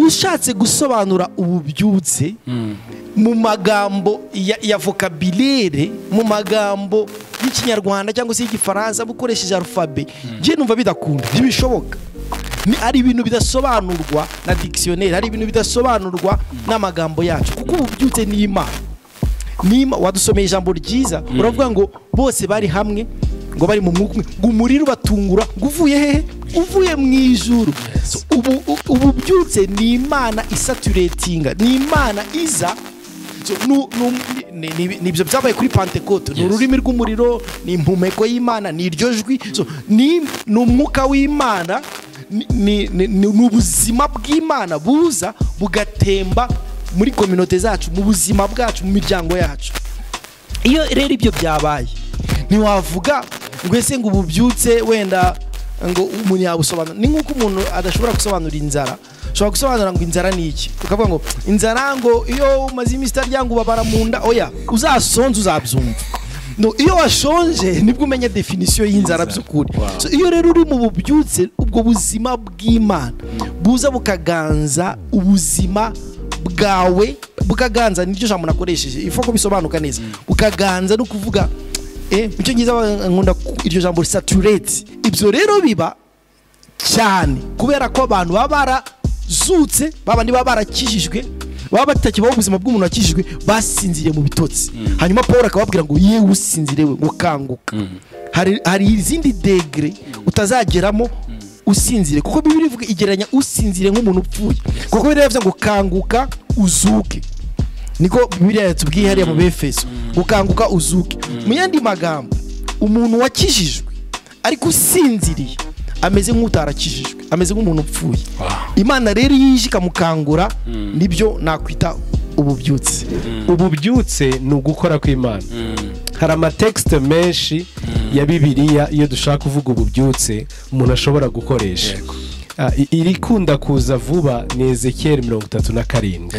ushatse gusobanura ububyutse mu magambo ya ya vocabulaire mu magambo y'ikinyarwanda cyangwa se y'igifaransa ukoresheje arufabe njye numva bidakunda ntibishoboka Ni- ari ibintu bidasobanurwa na dictionnaire ari ibintu bidasobanurwa n'amagambo yacu kuko ububyutse ni imana nima wadusomeye ijambo ryiza uravuga ngo bose bari hamwe ngo bari mu mwuka umwe ngo umuriro ubatungura ngo uvuye hehe uvuye mu ijuru So, ubu u- ububyutse ni imana isaturetinga ni imana iza So, nu- nu- ni- ni- ni- nibyo byabaye kuri pantekote ni Yes. ururimi rw'umuriro ni impumeko y'imana ni iryo jwi So, ni ni umwuka w'imana ni- ni ni- ni ubuzima bw'imana buza bugatemba muri kominote zacu mu buzima bwacu mu miryango yacu iyo rero ibyo byabaye ntiwavuga ngo ese ngo ububyutse wenda ngo umuntu yabusobanura ni nk'uko umuntu adashobora gusobanura inzara ushobora gusobanura ngo inzara ni iki ukavuga ngo inzara ngo iyo umaze iminsi itarya ngo ubabara mu nda oya uzasonze uzabyumva No, iyo washonje nibwo umenya definisiyo y'inzara by'ukuri So, iyo rero uri mu bubyutse ubwo buzima bw'imana buza bukaganza ubuzima bwawe bukaganza niryo jambo nakoresheje ifa ko bisobanuka neza bukaganza no kuvuga eh mu cyongereza ba- nkunda ku- iryo jambo saturate ibyo rero biba cyane kubera ko abantu baba barazutse babandi baba barakijijwe baba batakibaho ubuzima bw'umuntu wakijijwe basinziriye mu bitotsi hanyuma paul akababwira ngo yewe usinzire we ngo kanguka hari, hari izindi degre utazageramo usinzire kuko bibiri ivuga igereranya usinzire nk'umuntu upfuye kuko biriya bivuze ngo kanguka uzuke niko bibiriya yatubwiye hariya mu befeso ukanguka uzuke mu yandi magambo umuntu wakijijwe ariko usinziriye ameze nk'utarakijijwe ameze nk'umuntu upfuye imana rero iyo ije ikamukangura nibyo nakwita ububyutse ububyutse ni ugukora kw'imana hari amatekisite menshi ya bibiliya iyo dushaka kuvuga ububyutse umuntu ashobora gukoresha Ah, i- irikunda kuza vuba ni ezekiyeli mirongo itatu na karindwi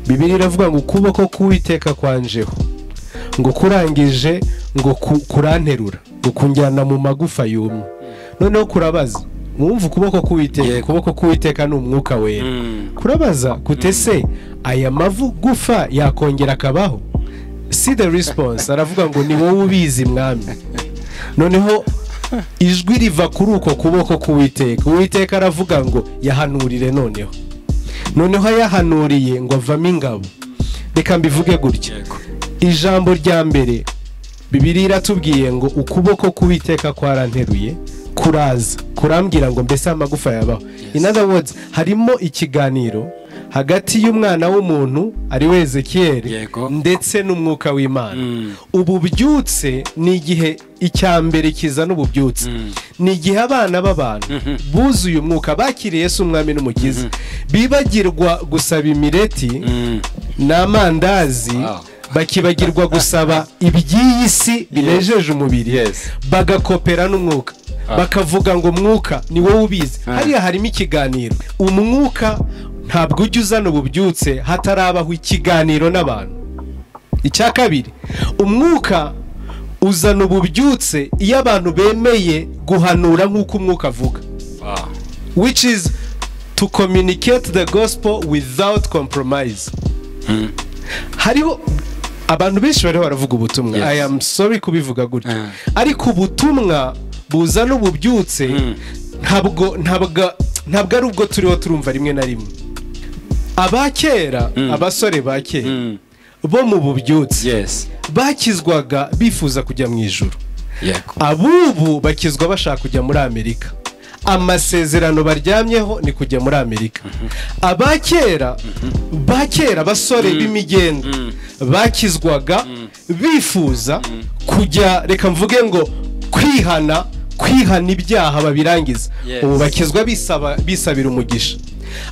bibiri iravuga ngo ukuboko k'uwiteka kwanjeho ngo kurangije ngo ku- kuranterura ngo kunjyana mu magufa yumye noneho kurabaza mwumva ukuboko k'uwiteka ukuboko k'uwiteka ni umwuka wera kurabaza gute se aya magufa yakongera akabaho si the response aravuga ngo ni wowe ubizi mwami noneho ijwi riva kuri uko kuboko k'uwiteka uwiteka aravuga ngo yahanurire noneho noneho ayahanuriye ngo avamo ingabo reka mbivuge gutya ijambo rya mbere bibiri iratubwiye ngo ukuboko k'uwiteka kwaranteruye kuraza kurambwira ngo mbese amagufa yabaho in other words harimo ikiganiro hagati y'umwana w'umuntu ari we ezekiyeli Yego. ndetse n'umwuka w'imana ububyutse ni igihe icya mbere kizana ububyutse ni igihe abana b'abantu buzuye umwuka bakiriye Yesu umwami n'umukiza bibagirwa gusaba imireti n'amandazi Wow. bakibagirwa gusaba iby'iyi si binejeje umubiri Yes. bagakopera n'umwuka bakavuga ngo mwuka ni wowe ubizi hariya harimo ikiganiro umwuka ntabwo ujya uzana ububyutse hatarabaho ikiganiro n'abantu icya kabiri umwuka uzana ububyutse iyo abantu bemeye guhanura nk'uko umwuka avuga which is to communicate the gospel without compromise hariho abantu benshi bariho baravuga ubutumwa Yes. i am sorry kubivuga gutya Ah. ariko ubutumwa buzana ububyutse ntabwo ntabwo ntabwo ari ubwo turiho turumva rimwe na rimwe aba kera abasore ba kera bo mu bubyutse yesi bakizwaga bifuza kujya mu ijuru yego ab'ubu bakizwa bashaka kujya muri amerika amasezerano baryamyeho ni kujya muri amerika aba kera ba kera basore b'imigenda bakizwaga bifuza kujya reka mvuge ngo kwihana kwihana ibyaha babirangiza Yes. ubu bakizwa bisaba- bisabira umugisha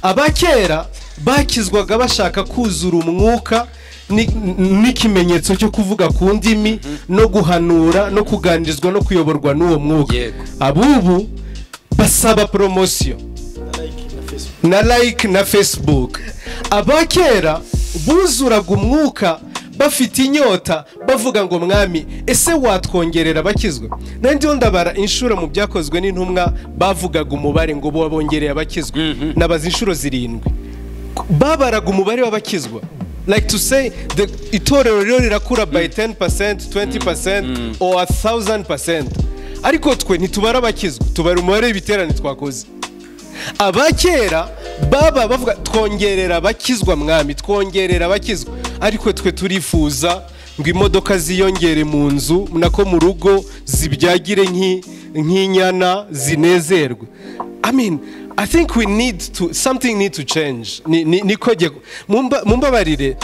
aba kera bakizwaga bashaka kuzura umwuka ni- n'ikimenyetso cyo kuvuga ku ndimi no guhanura no kuganirizwa no kuyoborwa n'uwo mwuka Yego. abubu basaba poromosiyo na like na facebook aba kera buzuraga umwuka bafite inyota bavuga ngo mwami ese watwongerera abakizwe nanjye ndabara inshuro mu byakozwe n'intumwa bavugaga umubare ngo bongereye abakizwe nabaza inshuro zirindwi babaraga umubare w'abakizwa like to say the itorero rero rirakura by 10% 20% or 1000% ariko twe ntitubara abakizwa tubara umubare w'ibiterane twakoze abakera baba bavuga twongerera abakizwa mwami twongerera abakizwa ariko twe turifuza ngo imodoka ziyongere mu nzu nako mu rugo zibyagire nk'i- nk'inyana zinezerwe I mean, I think we need to something need to change Ni- ni- niko jye- mumba- mumbabarire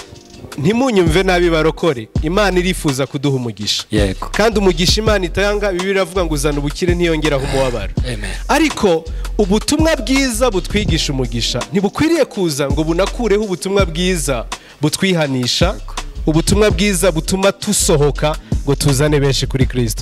ntimunyumve nabi barokore imana irifuza kuduha umugisha Yego. kandi umugisha imana itanga bibi iravuga ngo uzana ubukire ntiyongeraho umubabaro Amen. ariko ubutumwa bwiza butwigisha umugisha ntibukwiriye kuza ngo bunakureho ubutumwa bwiza butwihanisha ubutumwa bwiza butuma tusohoka ngo tuzane benshi kuri kirisito